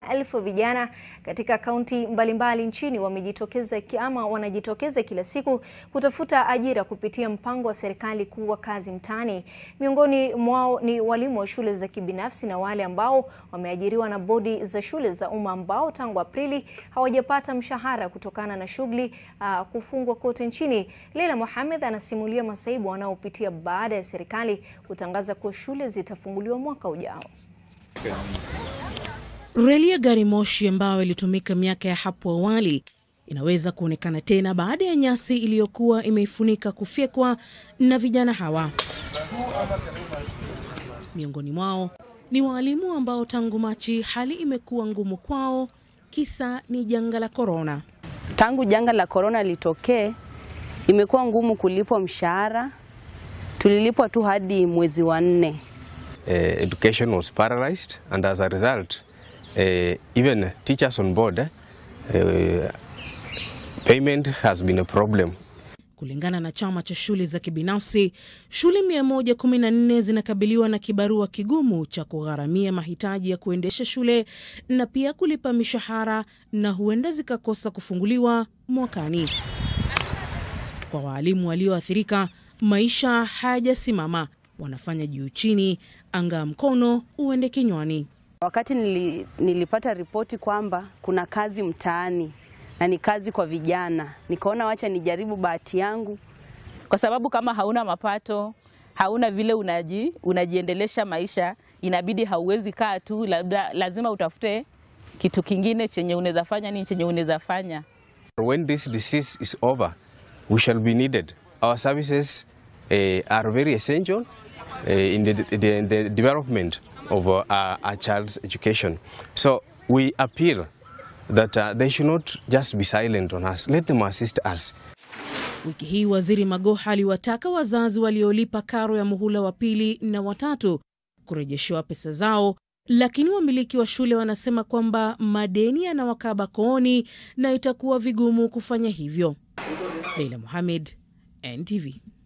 elfu vijana katika kaunti mbalimbali nchini wamejitokeza ama wanajitokeza kila siku kutafuta ajira kupitia mpango wa serikali kuwa kazi mtaani. Miongoni mwao ni walimu wa shule za kibinafsi na wale ambao wameajiriwa na bodi za shule za umma ambao tangu Aprili hawajapata mshahara kutokana na shughuli uh, kufungwa kote nchini. Leila Mohamed anasimulia masaibu wanaopitia baada ya serikali kutangaza kuwa shule zitafunguliwa mwaka ujao. Reli ya gari moshi ambayo ilitumika miaka ya hapo awali inaweza kuonekana tena baada ya nyasi iliyokuwa imeifunika kufyekwa na vijana hawa. Miongoni mwao ni waalimu ambao tangu Machi hali imekuwa ngumu kwao, kisa ni janga la korona. Tangu janga la korona litokee, imekuwa ngumu kulipwa mshahara. Tulilipwa tu hadi mwezi wa nne. Uh, education was paralyzed and as a result uh, even teachers on board uh, payment has been a problem. Kulingana na chama cha shule za kibinafsi, shule 114 zinakabiliwa na kibarua kigumu cha kugharamia mahitaji ya kuendesha shule na pia kulipa mishahara na huenda zikakosa kufunguliwa mwakani. Kwa waalimu walioathirika, maisha hayajasimama, wanafanya juu chini, anga mkono uende kinywani. Wakati nili, nilipata ripoti kwamba kuna kazi mtaani na ni kazi kwa vijana, nikaona wacha nijaribu bahati yangu, kwa sababu kama hauna mapato, hauna vile unaji, unajiendelesha maisha, inabidi hauwezi kaa tu, labda lazima utafute kitu kingine chenye unaweza fanya nini chenye unaweza fanya. When this disease is over, we shall be needed. Our services uh, are very essential uh, in the, the, the development of uh, our child's education. So we appeal that uh, they should not just be silent on us. Let them assist us. Wiki hii Waziri Magoha aliwataka wazazi waliolipa karo ya muhula wa pili na watatu kurejeshewa pesa zao, lakini wamiliki wa shule wanasema kwamba madeni yanawakaba kooni na itakuwa vigumu kufanya hivyo. Leila Mohamed, NTV.